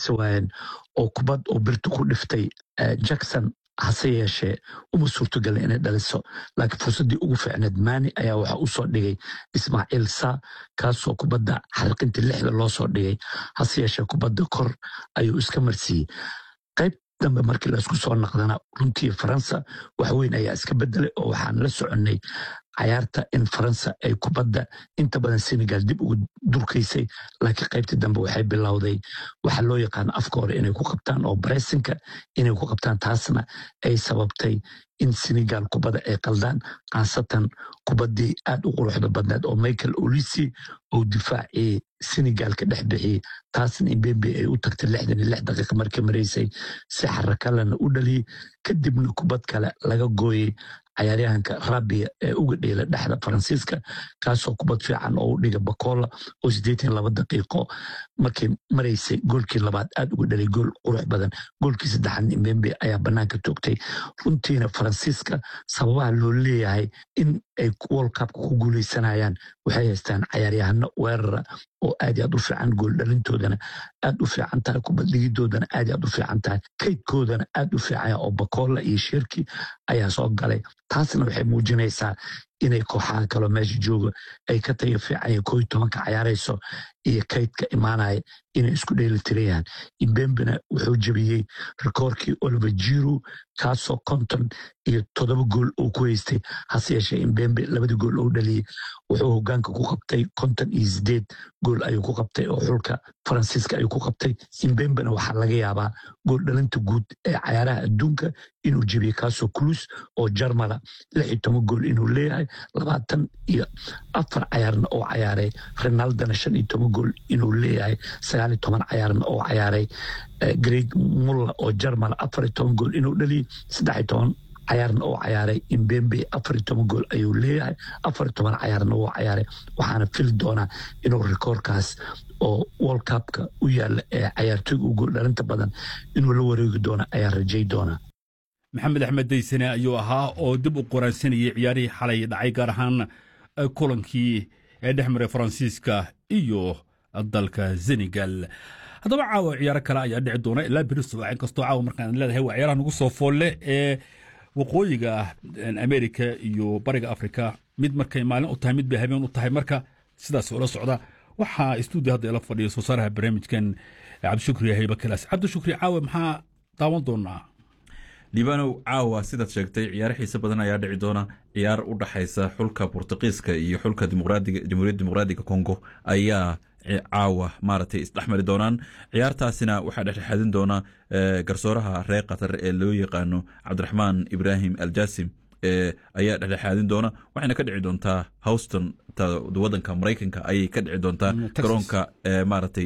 fariisa waayeen oo kubad oo birta ku dhiftay jackson hase yeeshee uma suurtogelin inay dhaliso laakiin fursaddii ugu fiicneed maani ayaa waxaa u soo dhigay ismaaciil sa kaasoo kubadda xalqintii lixda loo soo dhigay hase yeeshee kubadda kor ayuu iska marsiiyey qayb dambe markii laisku soo naqdana runtii faransa wax weyn ayaa iska bedelay oo waxaan la soconnay cayaarta in faransa ay kubadda inta badan senegal dib ugu durkaysay laakiin qaybtii dambe waxay bilowday waxa loo yaqaano afka hore inay ku qabtaan oo baresinka inay ku qabtaan taasna ay sababtay in senegal kubadda ay qaldaan khaasatan kubaddii aad u quruxda badneed oo michael olisi uu difaacii senegal ka dhex bixiyey taasna imbembe ay u tagtay lixdan iyo lix daqiiqa markii maraysay si xarakalena u dhaliyey kadibna kubad kale laga gooyey cayaaryahanka rabia ee uga dheela dhexda faransiiska kaasoo kubad fiican oo u dhiga bakola oo siddeetan laba daqiiqo markay maraysay goolkii labaad aad uga dhalay gool qurux badan goolkii saddexaad imbembe ayaa bannaanka toogtay runtiina faransiiska sababaha loo leeyahay in ay world cupka ku guuleysanayaan waxay haystaan cayaaryahano weerara oo aad i aad u fiican gool dhalintoodana aad u fiican tahay kubad dhigidoodana aad i aad u fiican tahay kaydkoodana aad u fiicanya oo bakola iyo shirki ayaa soo galay taasna waxay muujinaysaa inay kooxaha kaloo meesha jooga ay ka tayo fiicanya koo iyo tobanka cayaarayso iyo kaydka imaanaya inay isku dheelitirayaan imbembena wuxuu jebiyey rikoorkii oliver jiru kaasoo konton iyo toddoba gool uu ku haystay hase yeeshee imbembe labadii gool uu dhaliyey wuxuu hogaanka ku qabtay konton iyo sideed gool ayuu ku qabtay oo xulka faransiiska ayuu ku qabtay imbembena waxaa laga yaabaa gool dhalinta guud ee cayaaraha adduunka inuu jebiyey kaasoo kulus oo jarmala lix iyo toban gool inuu leeyahay labaatan iyo afar cayaarna oo cayaaray renaldana shan iyo toban gool inuu leeyahay sagaal iyo toban cayaarna oo cayaaray greg mulla oo jarmala afar iyo toban gool inuu dhaliyey saddex iyo toban cayaarna oo cayaaray imbembe afar iyo toban gool ayuu leeyahay afar iyo toban cayaarna wuu cayaaray waxaana fili doonaa inuu rikoorkaas oo world cupka u yaala ee cayaartooyga u gool dhalinta badan inuu la wareegi doono ayaa rajay doonaa maxamed axmed daysane ayuu ahaa oo dib u qoraansanayay ciyaarihii xalay dhacay gaar ahaan kulankii ee dhex maray faransiiska iyo dalka senegal haddaba caawa ciyaaro kale ayaa dhici doona ilaa beriso inkastoo caawa markaan leedahay waa ciyaaraha nagu soo foolle ee waqooyiga amerika iyo bariga afrika mid markay maalin u tahay mid bay habeen u tahay marka sidaas ula socda waxaa stuudio hadda ila fadhiya soo saaraha barnaamijkan cabdishukri hayba kalaas cabdishukri caawa maxaa daawan doonaa liibanow caawa sidaad sheegtay ciyaaro xiise badan ayaa dhici doona ciyaar u dhaxaysa xulka bortuqiiska iyo xulka jamhuuriyadda dimuqraadiga congo ayaa caawa maaragtay isdhexmari doonaan ciyaartaasina waxaa dhexdhexaadin doona garsooraha reer qatar ee loo yaqaano cabdiraxmaan ibraahim aljasim ayaa dhexdhexaadin doona waxayna ka dhici doontaa houston wadanka maraykanka ayay ka dhici doontaa garoonka maaragtay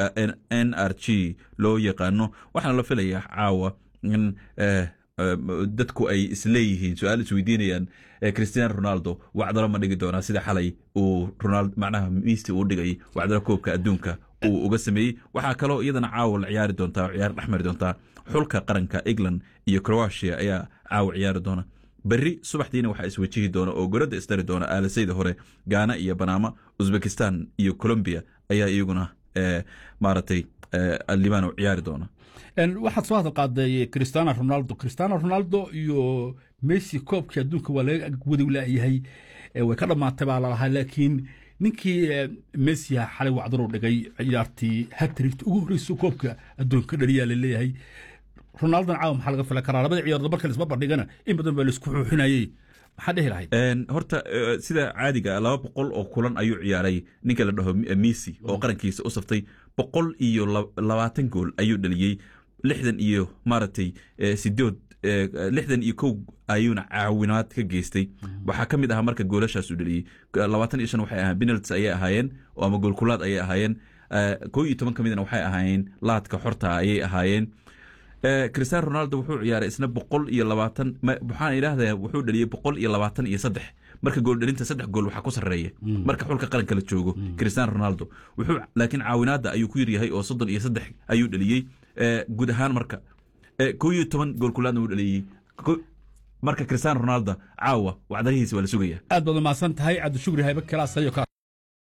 n r g loo yaqaano waxaana la filayaa caawa in dadku ay isleeyihiin su-aal isweydiinayaan christian ronaldo wacdalo ma dhigi doonaa sida xalay uu macnaha miisti uu dhigay wacdalo koobka adduunka uu uga sameeyey waxaa kaloo iyadana caawa la ciyaari doontaa oo ciyaar dhexmari doontaa xulka qaranka england iyo croatia ayaa caawa ciyaari doona berri subaxdiina waxaa iswajihi doona oo goradda isdari doona aalasayda hore gaana iyo banaama uzbekistan iyo colombia ayaa iyaguna maaragtay libano ciyaari doona waxaad soo hadal qaaday cristiano ronaldo cristiano ronaldo iyo messi koobkii adduunka waa laga wadi laayahay way ka dhammaatay baa lalahaa laakiin ninkii messi xalay wacdaru dhigay ciyaartii hatrigt ugu horreysa koobka adduunka dhaliyaa laleeyahay ronaldon caawa maxaa laga filan karaa labada ciyaardo marka laisma bandhigana in badan baa laisku xuuxinayey maxaa dhehi lahayd horta sida caadiga laba boqol oo kulan ayuu ciyaaray ninka la dhaho messi oo qarankiisa u saftay boqol iyo labaatan gool ayuu dhaliyey lixdan iyo maaragtay sidood lixdan iyo kow ayuuna caawinaad ka geystay waxaa ka mid ahaa marka goolashaas uu dhaliyey labaatan iyo shan waxay ahaan penaltis ayay ahaayeen oo ama goolkulaad ayay ahaayeen kow iyo toban ka midna waxay ahaayeen laadka xorta ayay ahaayeen cristiano ronaldo wuxuu ciyaaray isna boqol iyo labaatan waxaan idhaahdaa wuxuu dhaliyey boqol iyo labaatan iyo saddex marka gooldhalinta saddex gool waxaa ku sarreeya marka xulka qaranka la joogo cristiano ronaldo wuxuu laakiin caawinaadda ayuu ku yaryahay oo soddon iyo saddex ayuu dhaliyey guud ahaan marka kow iyo toban goolkulaadna uu dhaliyey marka cristiano ronaldo caawa wacdarihiisa waa la sugaya aad baad umahadsan tahay cabdishukri haybe kalaas